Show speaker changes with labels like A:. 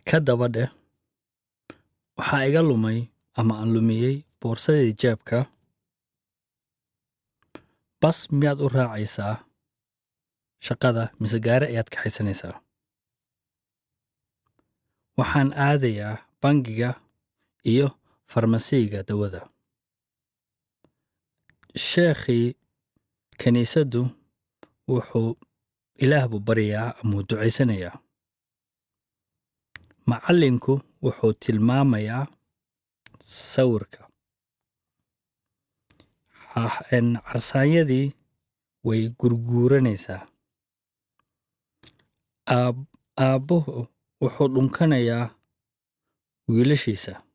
A: ka daba dheh waxaa iga lumay ama aan lumiyey boorsadii jeebka bas miyaad u raacaysaa shaqada mise gaari ayaad kaxaysanaysaa waxaan aadayaa bangiga iyo farmasiiga dawada sheekhii kiniisaddu wuxuu ilaah buu baryayaa ama uu ducaysanayaa macallinku wuxuu tilmaamayaa sawirka carsaanyadii way gurguuranaysaa aabbuhu wuxuu dhunkanayaa wiilashiisa